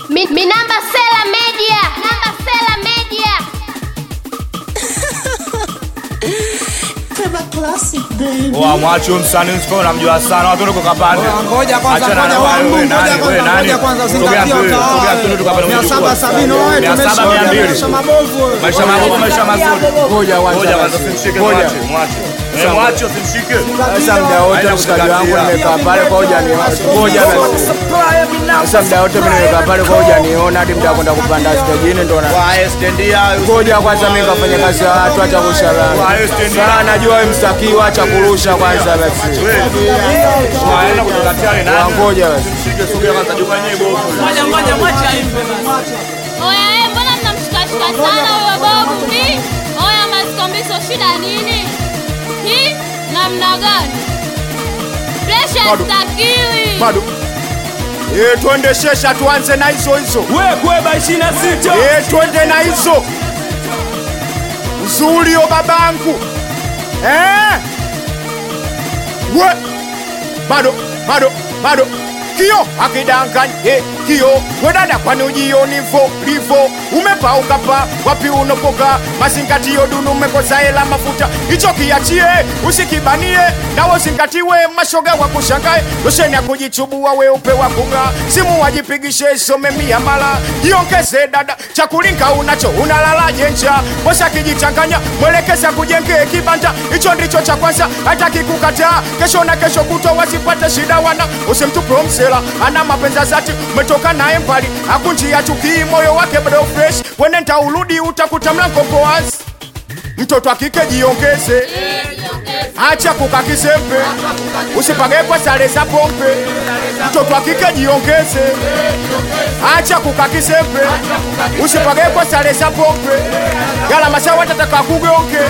Mi, mi namba Sela Media. Namba Sela Media. Peba classic baby. Wa mwacho msanii msiko namjua sana watu ndio kapande. Ngoja kwanza, Achana na ngoja wewe, wangu, wewe ngoja nani, wewe kwanza, nani? ngoja kwanza, Sogea usingatie mbele, utawala. sogea mbele tukapata Mia mjukuu. saba sabini, wewe, Mia saba tumeshaona mia mbili. maisha mabovu, wewe. Maisha mabovu, maisha mazuri. Ngoja kwanza Ngoja kwanza basi. usimshike Ngoja. mwache, mwache. Eh, mwache usimshike. Sasa muda wote Haina mshikaji wangu kuzingatia. nimekaa pale kwa hoja ni ngoja basi. Sasa muda wote mimi nimekaa pale kwa hoja niona hadi muda kwenda kupanda stejini ndo na Wa stendia. ngoja kwanza mimi kafanya kazi ya watu acha kushalana. Wa stendia. Sana najua wewe mstakiwa acha kurusha kwanza basi. Waenda kutukatia ni nani? Wangoja basi. Usimshike, sogea kwanza jua yenyewe bovu. Oya, eh, mbona mnamshikashika sana huyo babu? Hi? Oya, masikombiso shida nini? Hi? namna gani? Presha Bado. stakiwi. Bado. Eh, twende shesha tuanze na hizo hizo. Kweba 26 Eh, twende na hizo. Nzuri yo babangu. Eh? We. Bado, bado, bado. Kio akidanganya eh, kio wedada kwani ujioni vo livo umepauka pa wapi unopoka mazingatio dunu umekosa hela mafuta hicho kiachie usikibanie nawo zingatiwe mashoga wa kushangae losheni ya kujichubua weupe wa kung'aa simu wajipigishe some mia mala jiongeze dada chakulinga unacho unalalaje nja bosa kijichanganya mwelekeza kujengee kibanda hicho ndicho cha kwanza hata kikukataa kesho na kesho kutwa wasipate shida wana usimtupe msela ana mapenza zati umetoka naye mbali akunjia chukii moyo wake bado fresh wenenda urudi utakuta mlango poas mtoto akike jiongeze acha kukakisembe usipage kwa sare za pombe mtoto akike jiongeze acha kukakisembe usipage kwa sare za pombe yala masawa tataka kugonge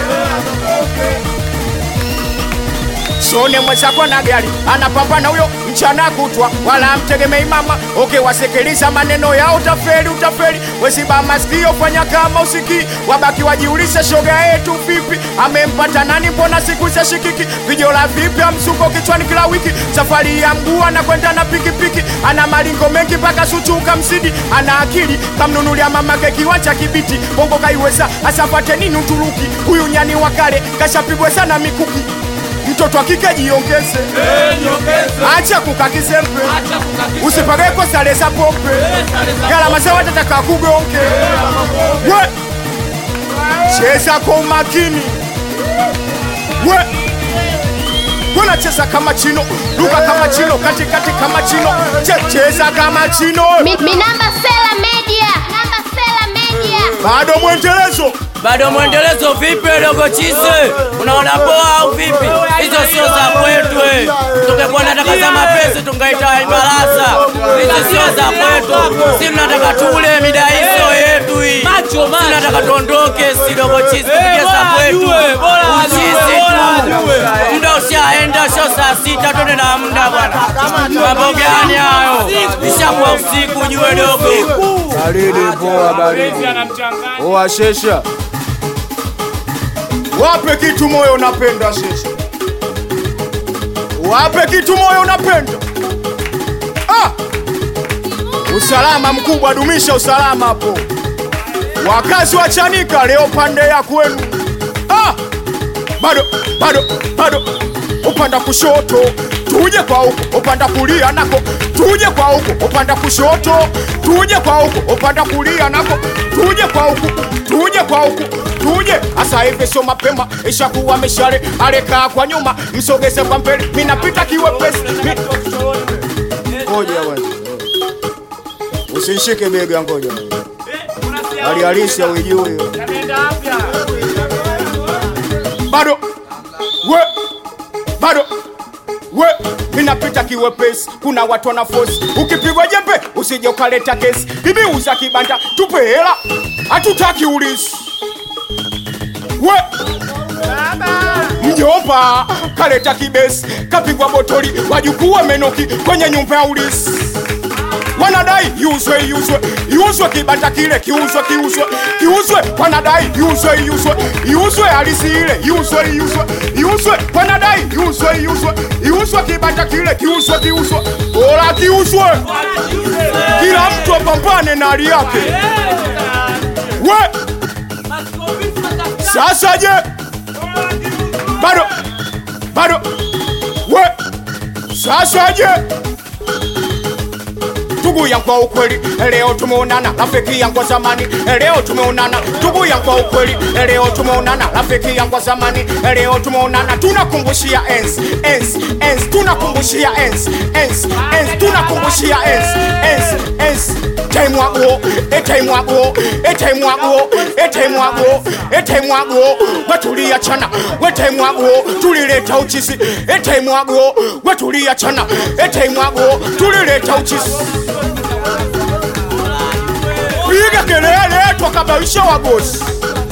Sone mwenzako na gari anapambana huyo mchana kutwa, wala mtegemei mama. Okay, wasikiliza maneno yao, utafeli utafeli. Wesiba masikio, fanya kama usikii, wabaki wajiulize, shoga yetu vipi, amempata nani? Mbona siku za shikiki, vijola vipi, amsuko kichwani kila wiki, safari ya mguu anakwenda na pikipiki, ana malingo mengi mpaka suchuka msidi, ana akili kamnunulia mamake kiwanja kibiti, bongo kaiweza asapate nini Uturuki, huyu nyani wa kale kashapigwa sana mikuki mtoto wa kike jiongeze, acha kukakizembe, usipage kwa sare za pombe, gharama za watu tataka kugonge. We cheza kwa umakini, we Mbona cheza kama chino, luka kama chino, katikati kama chino, che- cheza kama chino. Mi, mi namba Sela Media. Namba Sela Media. Bado mwendelezo bado mwendelezo vipi dogo chise unaona poa au vipi hizo sio za kwetu eh. tungekuwa nataka za mapenzi tungaita ibarasa hizo sio za kwetu si mnataka tule mida hizo yetu hii si nataka tuondoke si dogo chise tupige za kwetu uchisi tu muda ushaenda sio saa sita twende na muda bwana mambo gani hayo ishakuwa usiku jue dogo Baridi poa baridi. Oa shesha. wape kitu moyo unapenda sheshe, wape kitu moyo unapenda. Ah! Usalama mkubwa, dumisha usalama hapo. Wakazi wa Chanika leo pande ya kwenu. Ah! Bado bado bado, upanda kushoto tuje kwa huko, upanda kulia nako tuje kwa huko, upanda kushoto tuje kwa huko, upanda kulia nako tuje kwa huko, tuje kwa huko tuje. Asa hivi sio mapema, ishakuwa mishale, alekaa kwa nyuma, msogeze kwa mbele, minapita kiwepesi mi... Ngoja bwana, usishike bega, ngoja hali halisi hauijui bado we bado we minapita kiwepesi, kuna watu wana force. Ukipigwa jembe usije ukaleta kesi, bibi uza kibanda, tupe hela, hatutaki ulisi. We mjomba kaleta kibesi, kapigwa botoli, wajukuu wamenoki kwenye nyumba ya ulisi wanadai iuzwe iuzwe iuzwe kibanda kile kiuzwe kiuzwe kiuzwe wanadai iuzwe iuzwe iuzwe halisi ile iuzwe iuzwe iuzwe wanadai iuzwe iuzwe iuzwe kibanda kile kiuzwe kiuzwe bora kiuzwe kila mtu mtu apambane na hali yake we sasa je bado bado we sasa je ndugu yangu kwa ukweli leo tumeonana rafiki yangu wa zamani leo tumeonana ndugu yangu kwa ukweli leo tumeonana rafiki yangu wa zamani leo tumeonana tunakumbushia enzi enzi enzi tunakumbushia enzi enzi enzi tunakumbushia enzi enzi enzi taimwago etaimwago etaimwago etaimwago etaimwago wetuliachana wetaimwago tulileta uchisi etaimwago wetuliachana etaimwago tulileta uchisi piga kelele twakabawisha wagosi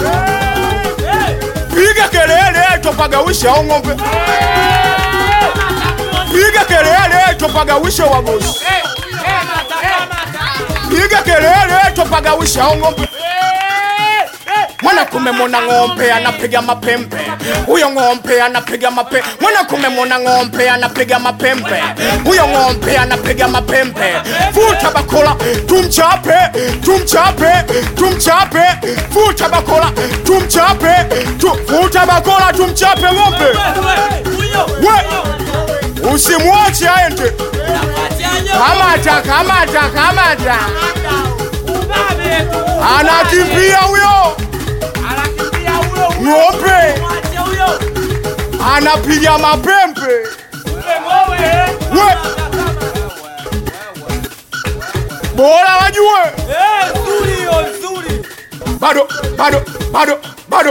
piga kelele twapagawisha ong'ombe piga kelele twapagawisha wagosi piga kelele twapagawisha ong'ombe mwana kumemona ng'ombe anapiga mapembe huyo ng'ombe anapiga mape mwana kumemona ng'ombe anapiga mapembe huyo ng'ombe anapiga mapembe futa bakola tumchape tumchape tumchape futa bakola tumchape tu, futa bakola tumchape ng'ombe we usimwache aende kamata kamata kamata anakimbia huyo ng'ombe anapiga mapembe we bora wajue bado bado bado bado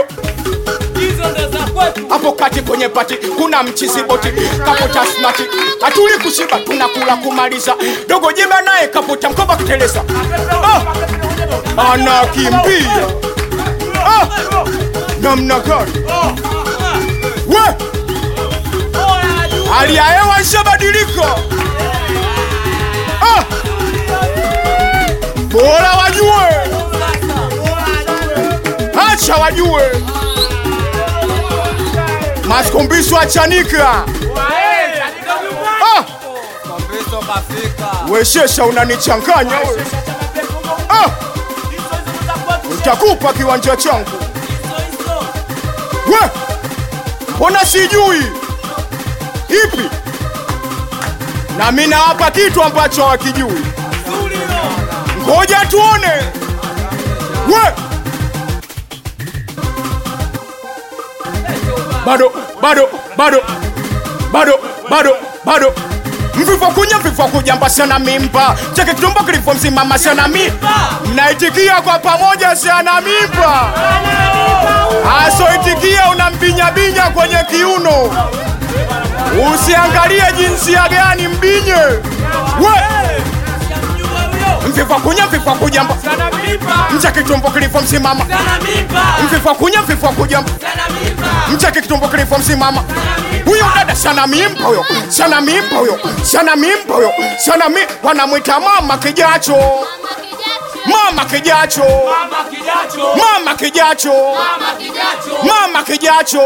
hapo kati kwenye pati kuna mchizi boti kapota smati hatuli kushiba tunakula kumaliza dogo jeba naye kapota mkoba kuteleza ah, anakimbia ah, namna gani we hali ya hewa ishabadilika ah, bora wajue acha wajue maskombiso achanika ah, weshesha unanichanganya we ah, utakupa kiwanja changu we mbona sijui ipi na mi nawapa kitu ambacho hawakijui ngoja tuone we bado bado bado bado bado bado mvifo kunya mvifo kuja mbasana mimba cheke kitumbo kilifo msimama sana mimba mnaitikia kwa pamoja sana mimba asoitikia unambinyabinya kwenye kiuno usiangalie jinsia gani mbinye we mvifo kunya mvifo kuja mba mcha kitumbo kilifo msimama mvifo kunya mvifo kuja mba mcheke kitumbo kilifo msimama huyo dada sana mimba huyo sana mimba huyo sana mimba huyo sana mi wanamwita mama kijacho mama kijacho mama kijacho mama kijacho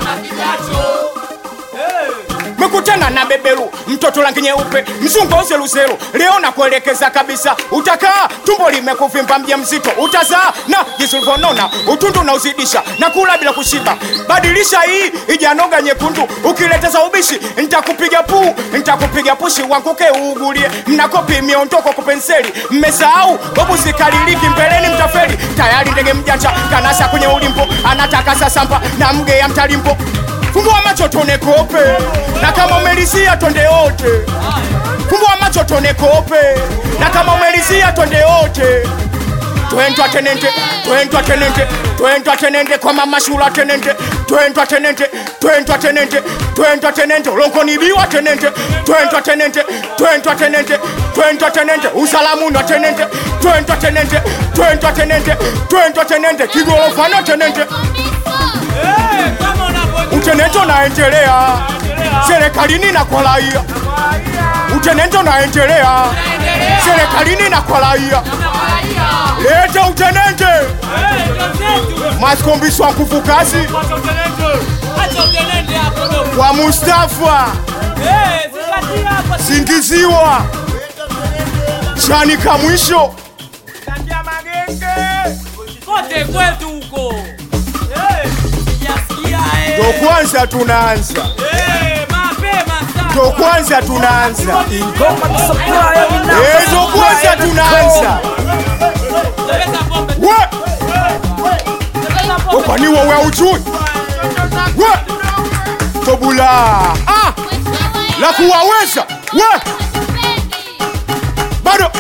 mekutana na beberu mtoto rangi nyeupe mzungu auzeluselu leo na kuelekeza kabisa utakaa tumbo limekuvimba mja mzito utazaa na jinsi ulivyonona utundu unauzidisha na kula bila kushiba badilisha hii ijanoga nyekundu ukileta ubishi ntakupiga puu ntakupiga pushi wanguke uugulie mnakopi miondoko kupenseli mmesahau babu zikaliliki mbeleni mtafeli tayari ndege mjanja kanasa kwenye ulimpo anataka sasampa na mge ya mtalimpo Fungua macho tone kope, na kama umelizia twende wote. Fungua macho tone kope, na kama umelizia twende wote. Twendwa tenente, twendwa tenente, twendwa tenente kwa mama shula tenente, twendwa tenente, twendwa tenente, twendwa tenente, lonko nibiwa tenente, twendwa tenente, twendwa tenente, twendwa tenente, usalamu na tenente, twendwa tenente, twendwa tenente, twendwa tenente, kigorofano tenente utenento naendelea serikalini na kwa raia utenento naendelea serikalini na kwa raia leta utenente masikombiswa nguvu kazi kwa Mustafa singiziwa chanika mwisho kote kwetu huko sijasikia eh. ndo kwanza tunaanza Eh, mapema sana ndo kwanza tunaanza Ingoma Supplier Eh, ndo kwanza tunaanza Pesa pombe we pesa pombe kwani wewe ujui we tobula ah, la kuwaweza we bado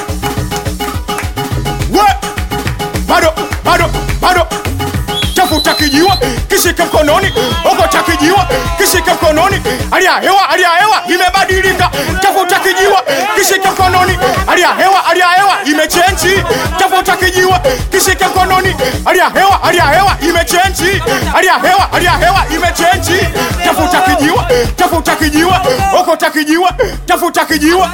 we bado bado bado tafuta kijiwa kishike mkononi okota kijiwa kishike mkononi hali ya hewa hali ya hewa imebadilika tafuta kijiwa kishike mkononi hali ya hewa hali ya hewa imechenji tafuta kijiwa kishike mkononi hali ya hewa hali ya hewa imechenji hali ya hewa hali ya hewa imechenji tafuta kijiwa tafuta kijiwa okota kijiwa tafuta kijiwa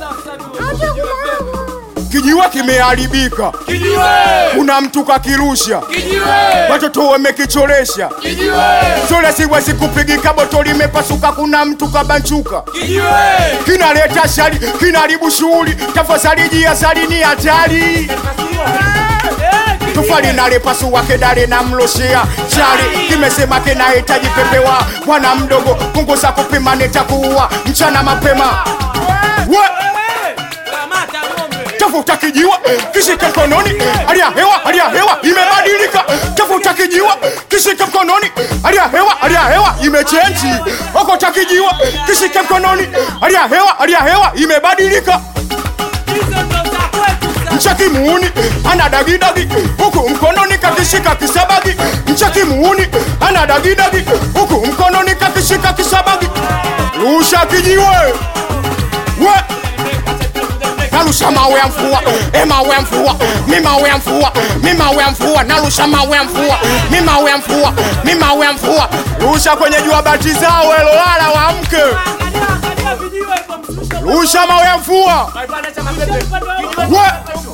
kijiwa kimeharibika kuna mtu kakirusha watoto wamekicholesha sole siwezi kupigika boto limepasuka kuna mtu kabanchuka kinaleta shari kinaribu shughuli tafadhali jiazali ni hatari tufali nalepasua kedale na mloshea chari kimesema kinahitaji pepewa bwana mdogo punguza kupima nitakuua mchana mapema we kamata ng'ombe tafuta kijiwa kishike mkononi hali ya hewa hali ya hewa imebadilika tafuta kijiwa kishike mkononi hali ya hewa hali ya hewa imechenji okota kijiwa kishike mkononi hali ya hewa hali ya hewa imebadilika hizo ndo za kwetu sasa mchaki muuni ana dagidagi huku mkononi kakishika kisabagi mchaki muuni ana dagidagi huku mkononi kakishika kisabagi rusha kijiwe we narusha mawe ya mvua e mawe ya mvua mi mawe ya mvua mi mawe ya mvua narusha mawe ya mvua mi mawe ya mvua mi mawe ya mvua rusha kwenye jua bati zao elolala wamke Angalia, angalia video iko mshusho rusha mawe ya mvua we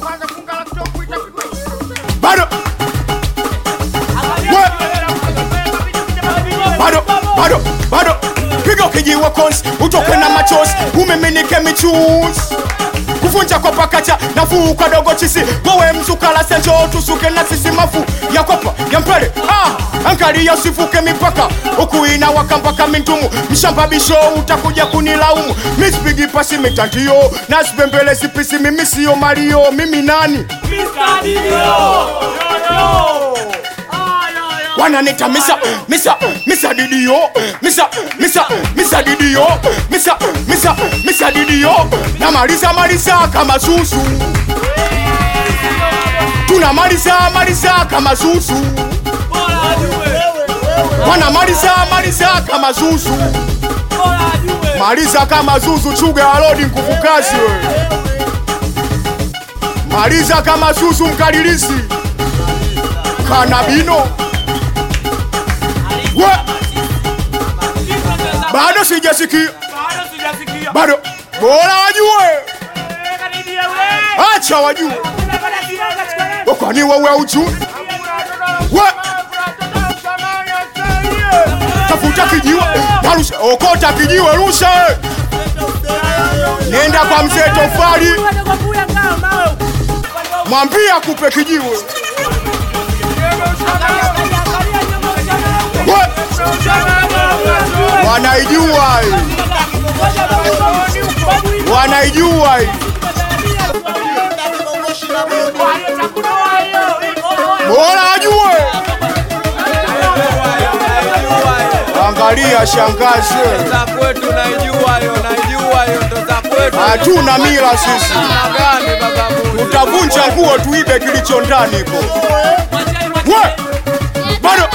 bado we bado bado bado piga ukijiwa konsi utoke na machozi umiminike michuzi kuvunja kwa pakacha nafuu kadogo chisi wewe mzukala senjo tusuke na sisi mafu ya kopa ya mpele ah, angalia usivuke mipaka ukuina wakampaka mintumu mshamba bisho utakuja kunilaumu mispigi pasi mitandio nasipembele sipisi mimi siyo malio mimi nani Mr. Dio. Yo, yo. wananita misa misa misa didio misa misa misa didio misa misa misa didio na maliza maliza kama susu tuna maliza maliza kama susu Bora ajue. wana maliza maliza kama susu Bora ajue. maliza kama zuzu chuga alodi nguvukazi we maliza kama zuzu mkalilisi kanabino we Hizo ndo za- bado sijasikia Bado sijasikia. bado bora wajue Eh, karibia we. acha wajue Unapata kidogo katika neno. kwani wewe ujue we tafuta kijiwe narusha okota kijiwe rusha we. nenda kwa mzee tofali mwambie akupe kijiwe we wanaijua hii. wanaijua hii. bora ajue angalia shangazi za kwetu naijua hiyo, naijua hiyo ndo za kwetu. hatuna mila sisi Namna gani baba Mungu? tutavunja nguo tuibe kilicho ndani ko we bado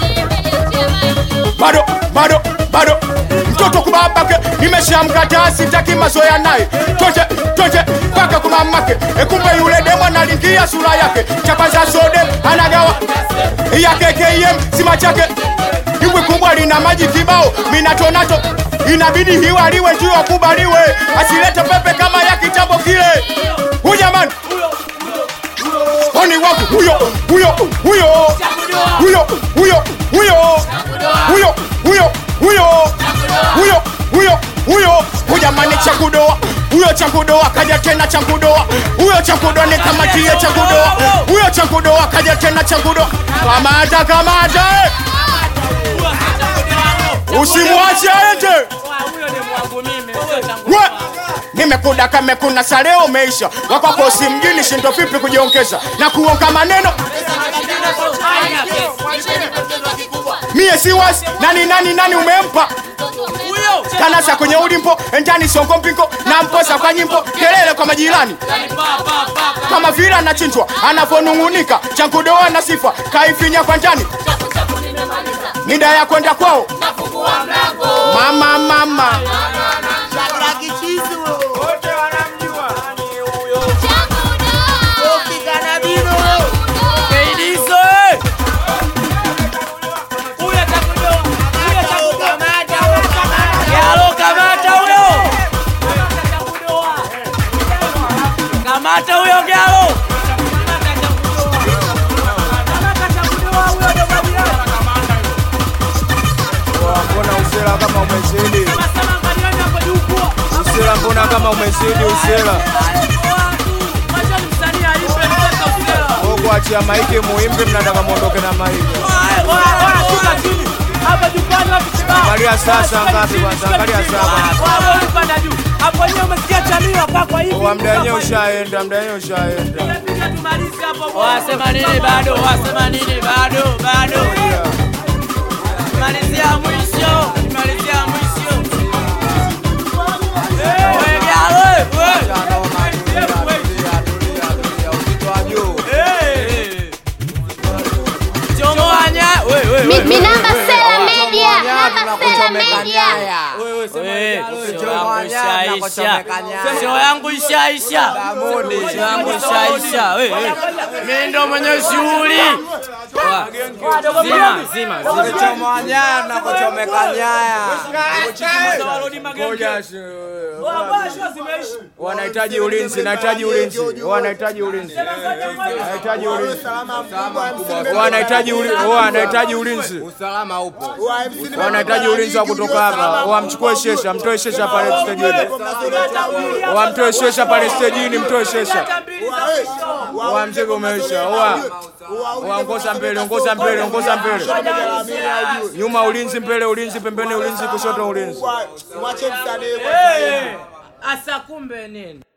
bado bado bado mtoto kubabake nimeshamkataa sitaki mazoea naye tote tote mpaka kumamake ekumbe yule demo analingia sura yake chapa za sode anagawa yake kem sima chake dimbwi kubwa lina maji kibao minatonato inabidi hiwaliwe juu akubaliwe asilete pepe kama ya kitambo kile hujamani oni wangu huyo huyo huyo huyo huyo huyo huyo huyo huyo huyo huyo huyo hujamani chakudoa huyo changudoa kaja tena changudoa huyo changudoa nikamatie changudoa huyo changudoa kaja tena changudoa kamata kamata eh. usimwache aende Huyo ni mwangu mimi, sio changu. We! nimekuda kamekuna saleo umeisha wakwako si mjini shindo vipi kujiongeza na kuonga maneno mie si wasi nani nani nani umempa Huyo kanasa kwenye ulimpo ndani songo mpingo na mposa kwa nyimbo kelele kwa majirani kama vile anachinjwa anavonung'unika changudoa na sifa kaifinya kwa ndani mida ya kwenda kwao mama mama Kaidizo, eh. Huyo atakudoa. Huyo atakudoa. Yalo, kamata huyo. Kamata huyo Gyalo. Mbona usela kama umezidi? Usela mbona kama umezidi usela? Wewe kuachia maiki muimbe mnataka muondoke na maiki. Angalia sasa ngapi kwanza, angalia sasa. Wa mda wenyewe ushaenda, mda wenyewe ushaenda. Wasema nini bado? Wasema nini bado? Bado. Malizia mwisho. Malizia mwisho. Wewe Gyalo, wewe. Chongowanya. Wewe, wewe, Mi- wewe. Minamba Sela Media. Namba Sela Media. Show yangu ishaisha. Show yangu ishaisha. We, we. Mimi ndo mwenye shughuli. Wa. Zima, zima, zima. Ngoja si- Wanahitaji ulinzi, nahitaji ulinzi, wanahitaji ulinzi, wanahitaji ulinzi, wanahitaji ulinzi, wanahitaji ulinzi, usalama upo wanahitaji ulinzi wa kutoka hapa. Wamchukue Shesha, mtoe Shesha pale stejini, wamtoe Shesha pale stejini, mtoe Shesha. Wa mzigo umeisha. Wa wa ongoza mbele, ongoza mbele, ongoza mbele, nyuma ulinzi, mbele ulinzi, pembeni ulinzi, kushoto ulinzi. Asa kumbe nini?